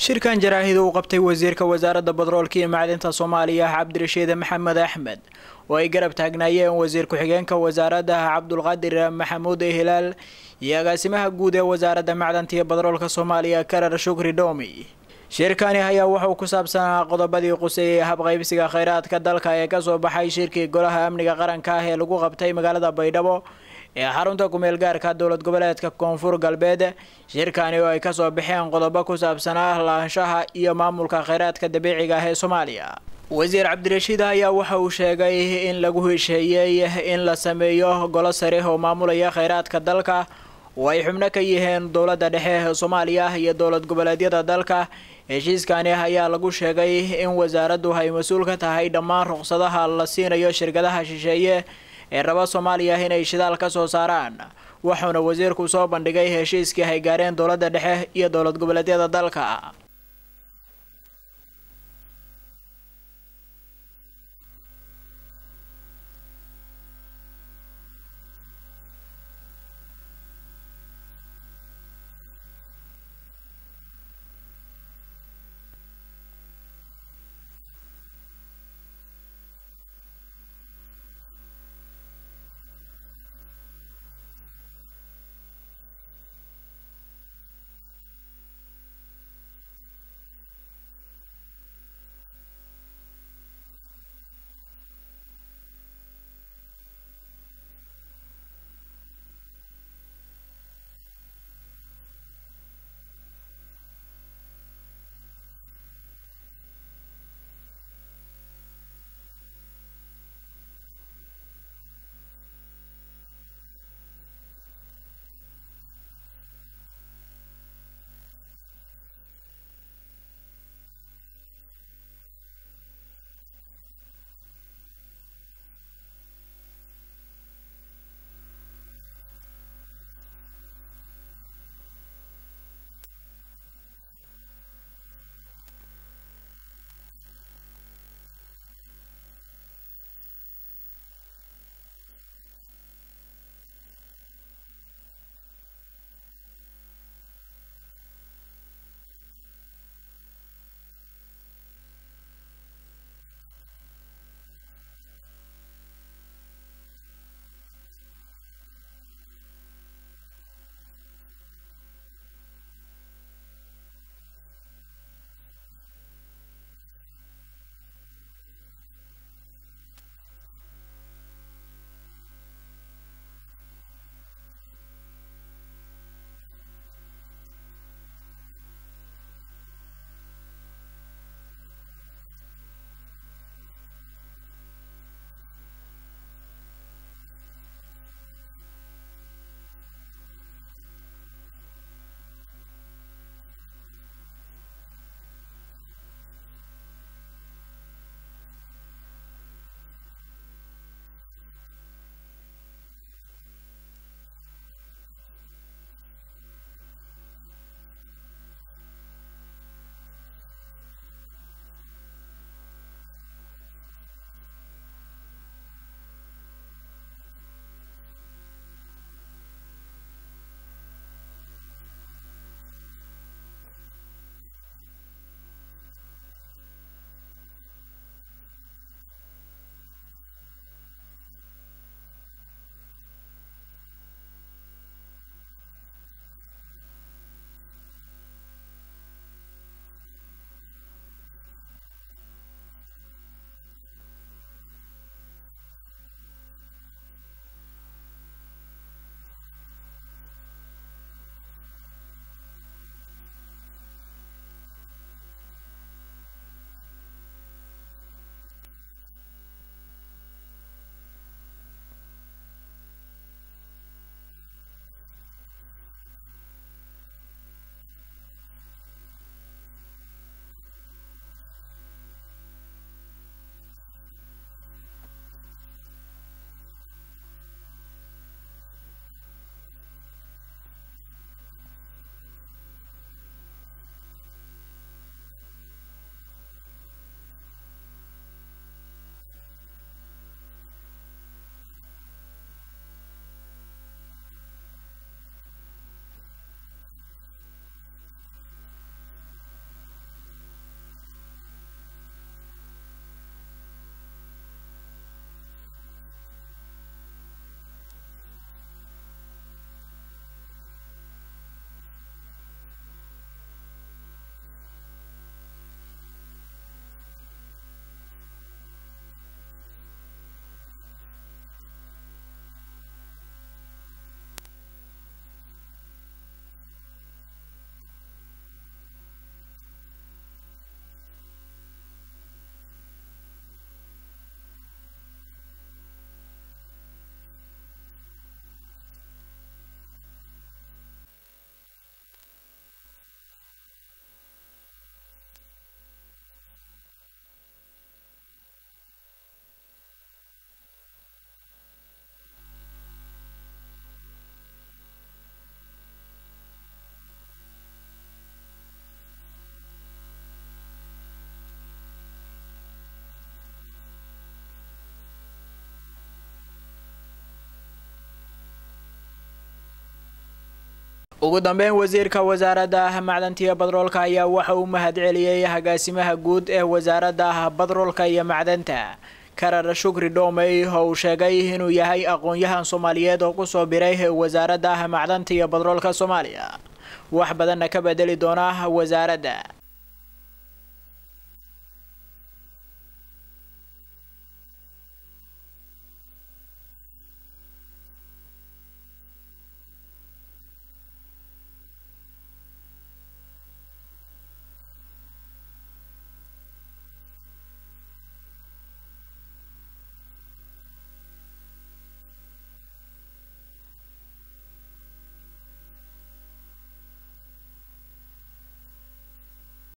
shirkan jaraahid uu qabtay wasiirka wasaaradda badroolka iyo macdinta soomaaliya cabdirashiid maxamed axmed oo ay garab taagnaayeen wasiir ku-xigeenka wasaaradda cabdulqaadir maxamuud hilaal iyo agaasimaha guud ee wasaaradda macdanta iyo badroolka soomaaliya karar shukri dhomi shirkani ayaa wuxuu ku saabsanaa qodobadii quseeyay habqaybsiga kheyraadka dalka ee kasoo baxay shirkii golaha amniga qaranka ah ee lagu qabtay magaalada baydhabo ee xarunta kumeel gaarka dowlad goboleedka koonfur galbeed shirkani oo ay kasoo baxeen qodobo ku saabsanaa laanshaha iyo maamulka kheyraadka dabiiciga ah ee soomaaliya wasiir cabdirashiid ayaa waxa uu sheegay in lagu hesheeyey in la sameeyo golo sare oo maamulaya kheyraadka dalka oo ay xubno ka yihiin dowladda dhexe ee soomaaliya iyo dowlad goboleedyada dalka heshiiskani ayaa lagu sheegay in wasaaraddu ay mas-uul ka tahay dhammaan ruqsadaha la siinayo shirkadaha shisheeye ee raba soomaaliya inay shidaal ka soo saaraan wuxuuna wasiirku soo bandhigay heshiiskii ay gaareen dowladda dhexe iyo dowlad goboleedyada dalka ugu dambeyn wasiirka wasaaradda macdanta iyo badroolka ayaa waxa uu mahad celiyey agaasimaha guud ee wasaaradda badroolka iyo macdanta karar shukri dhomey oo uu sheegay inuu yahay aqoon-yahan soomaaliyeed oo kusoo biray wasaaradda macdanta iyo badroolka soomaaliya wax badanna ka bedeli doona wasaaradda